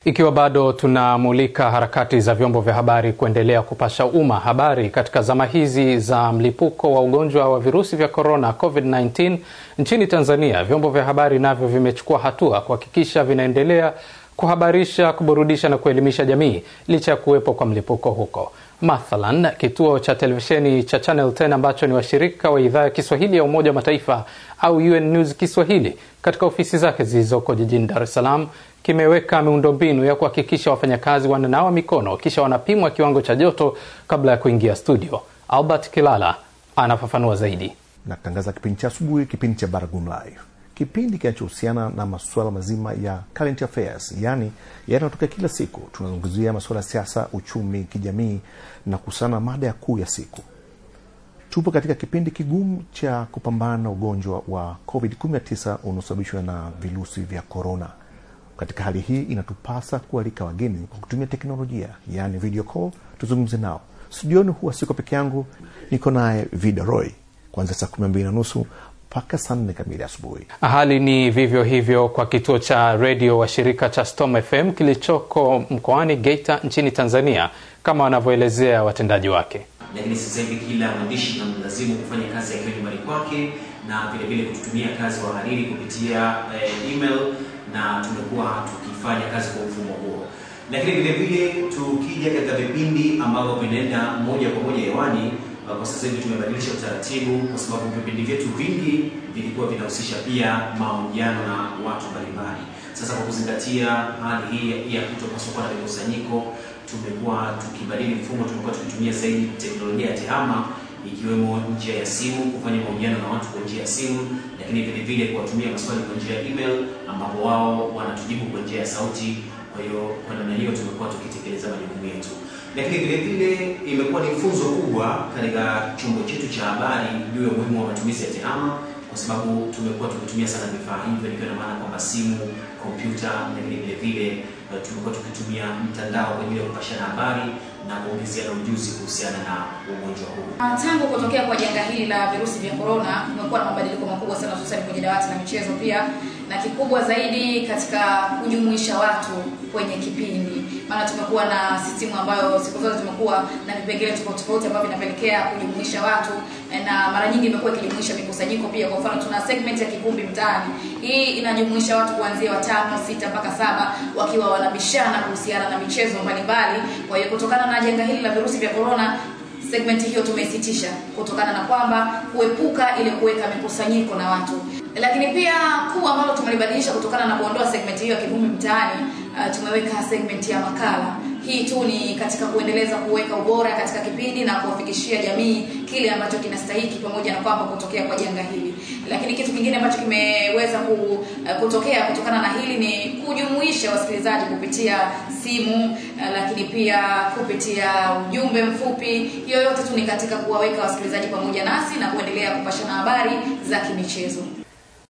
Ikiwa bado tunamulika harakati za vyombo vya habari kuendelea kupasha umma habari katika zama hizi za mlipuko wa ugonjwa wa virusi vya korona COVID-19 nchini Tanzania, vyombo vya habari navyo vimechukua hatua kuhakikisha vinaendelea kuhabarisha, kuburudisha na kuelimisha jamii licha ya kuwepo kwa mlipuko huko. Mathalan, kituo cha televisheni cha Channel 10 ambacho ni washirika wa idhaa ya Kiswahili ya Umoja wa Mataifa au UN News Kiswahili katika ofisi zake zilizoko jijini Dar es Salaam kimeweka miundombinu ya kuhakikisha wafanyakazi wananawa mikono kisha wanapimwa kiwango cha joto kabla ya kuingia studio. Albert Kilala anafafanua zaidi. Natangaza kipindi cha asubuhi, kipindi cha Baragun Live, kipindi kinachohusiana na masuala mazima ya current affairs, yaani yanayotokea kila siku. Tunazungumzia masuala ya siasa, uchumi, kijamii na kuhusiana na mada ya kuu ya siku. Tupo katika kipindi kigumu cha kupambana na ugonjwa wa COVID-19 unaosababishwa na virusi vya korona. Katika hali hii inatupasa kualika wageni kwa kutumia teknolojia, yaani video call, tuzungumze nao. Studioni huwa siko peke yangu, niko naye Vida Roy kuanzia saa kumi na mbili na nusu mpaka saa nne kamili asubuhi. Hali ni vivyo hivyo kwa kituo cha redio wa shirika cha Storm FM kilichoko mkoani Geita nchini Tanzania, kama wanavyoelezea watendaji wake. Lakini sasa hivi kila mwandishi namlazimu kufanya kazi akiwa nyumbani kwake na vile vile kututumia kazi wahariri kupitia eh, email na tumekuwa tukifanya kazi kwa mfumo huo, lakini vile vile tukija katika vipindi ambavyo vinaenda moja kwa moja hewani, kwa sasa hivi tumebadilisha utaratibu, kwa sababu vipindi vyetu vingi vilikuwa vinahusisha pia mahojiano na watu mbalimbali. Sasa kwa kuzingatia hali hii ya kutopaswa kuwa na mikusanyiko, tumekuwa tukibadili mfumo, tumekuwa tukitumia zaidi teknolojia ya tehama ikiwemo njia ya simu kufanya mahojiano na watu kwa njia ya simu, lakini vile vile kuwatumia maswali kwa njia ya email ambapo wao wanatujibu kwa njia ya sauti. Kwa hiyo kwa namna hiyo tumekuwa tukitekeleza majukumu yetu, lakini vile vile imekuwa ni funzo kubwa katika chombo chetu cha habari juu ya umuhimu wa matumizi ya tehama, kwa sababu tumekuwa tukitumia sana vifaa hivyo, nikiwa na maana kwamba simu, kompyuta, lakini vile vile tumekuwa tukitumia mtandao kwa ajili ya kupashana habari na kuongezeana ujuzi kuhusiana na ugonjwa huu. Tangu kutokea kwa janga hili la virusi vya korona, kumekuwa na mabadiliko makubwa sana, hususani kwenye dawati la michezo pia, na kikubwa zaidi katika kujumuisha watu kwenye kipindi. Maana tumekuwa na system ambayo siku zote tumekuwa na vipengele tofauti tofauti ambavyo vinapelekea kujumuisha watu, na mara nyingi imekuwa ikijumuisha mikusanyiko pia. Kwa mfano, tuna segment ya Kikumbi Mtaani. Hii inajumuisha watu kuanzia watano, sita mpaka saba wakiwa wanabishana kuhusiana na michezo mbalimbali. Kwa hiyo kutokana na janga hili la virusi vya korona segment hiyo tumeisitisha kutokana na kwamba kuepuka ile kuweka mikusanyiko na watu, lakini pia kuu ambalo tumelibadilisha kutokana na kuondoa segment hiyo ya Kivumbi Mtaani, uh, tumeweka segment ya makala. Hii tu ni katika kuendeleza kuweka ubora katika kipindi na kuwafikishia jamii kile ambacho kinastahiki, pamoja na kwamba kutokea kwa janga hili. Lakini kitu kingine ambacho kimeweza ku, uh, kutokea kutokana na hili ni kujumuisha wasikilizaji kupitia simu, uh, lakini pia kupitia ujumbe mfupi. Hiyo yote tu ni katika kuwaweka wasikilizaji pamoja nasi na kuendelea kupashana habari za kimichezo.